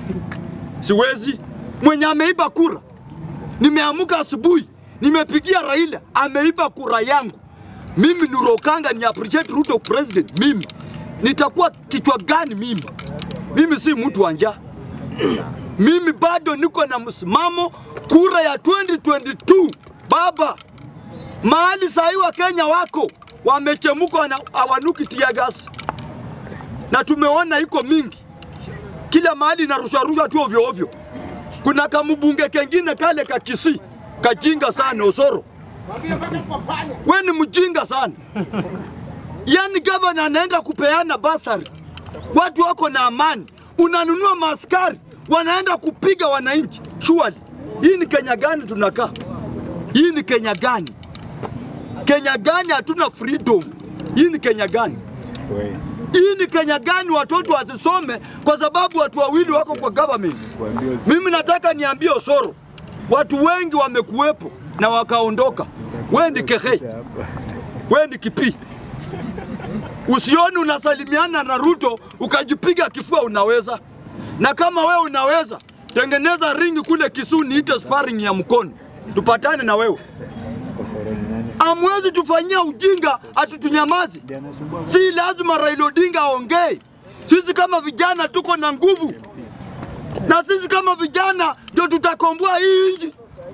Siwezi. Mwenye ameiba kura, nimeamuka asubuhi, nimepigia Raila, ameiba kura yangu. Mimi Nurokanga ni appreciate Ruto president. Mimi nitakuwa kichwa gani mimi? Mimi si mtu wa njaa. Mimi bado niko na msimamo. Kura ya 2022 baba, mahali sahii wa Kenya wako wamechemuka, wana- hawanuki tia gasi, na tumeona iko mingi kila mahali inarushwa rushwa tu ovyo ovyo. Kuna kamubunge kengine kale ka Kisii kajinga sana Osoro, we ni mjinga sana. Yani gavana anaenda kupeana basari, watu wako na amani, unanunua maaskari wanaenda kupiga wananchi. Surely hii ni Kenya gani tunakaa? Hii ni Kenya gani? Kenya gani hatuna freedom? Hii ni Kenya gani? Hii ni Kenya gani watoto wasisome kwa sababu watu wawili wako kwa government? Mimi nataka niambie Osoro, watu wengi wamekuwepo na wakaondoka. We ni kehe, we ni kipi. Usioni unasalimiana na Ruto ukajipiga kifua, unaweza. Na kama we unaweza, tengeneza ringi kule Kisumu, niite sparring ya mkono, tupatane na wewe. Amwezi tufanyia ujinga atutunyamazi. Si lazima Raila Odinga aongee. Sisi kama vijana tuko na nguvu, na sisi kama vijana ndio tutakomboa hii nchi.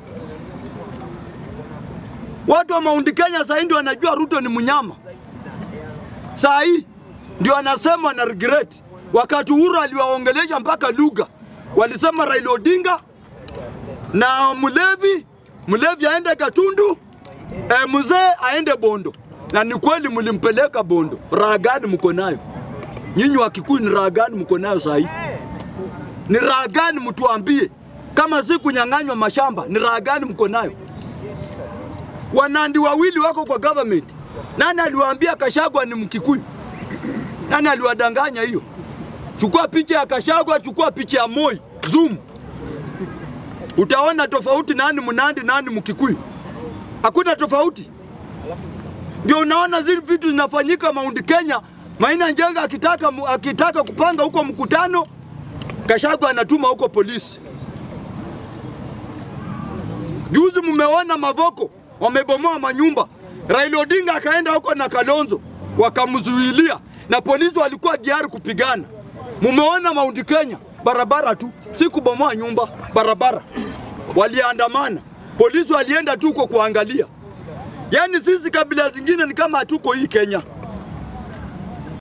Watu wa Mount Kenya saa hii ndio wanajua Ruto ni mnyama. Saa hii ndio anasema na regret. Wakati Uhuru aliwaongelesha mpaka lugha, walisema Raila Odinga na Mlevi, Mlevi aende Katundu, e, mzee aende Bondo. Na ni kweli mlimpeleka Bondo. Raha gani mko nayo nyinyi wa Kikuyu? Ni raha gani mko nayo saa hii? Ni raha gani mtuambie? Kama si kunyang'anywa mashamba, ni raha gani mko nayo? Wanandi wawili wako kwa government. Nani aliwaambia Kashagwa ni Mkikuyu? Nani aliwadanganya hiyo? Chukua picha ya Kashagwa, chukua picha ya Moi, zoom, utaona tofauti, nani Mnandi, nani Mkikuyu. Hakuna tofauti. Ndio unaona zile vitu zinafanyika Mount Kenya. Maina Njenga akitaka, akitaka kupanga huko mkutano, Kashagwa anatuma huko polisi. Juzi mmeona Mavoko wamebomoa manyumba, Raila Odinga akaenda huko na Kalonzo wakamzuilia, na polisi walikuwa diari kupigana. Mumeona Mount Kenya, barabara tu, si kubomoa nyumba, barabara. Waliandamana, polisi walienda tu huko kuangalia. Yaani sisi kabila zingine ni kama hatuko hii Kenya.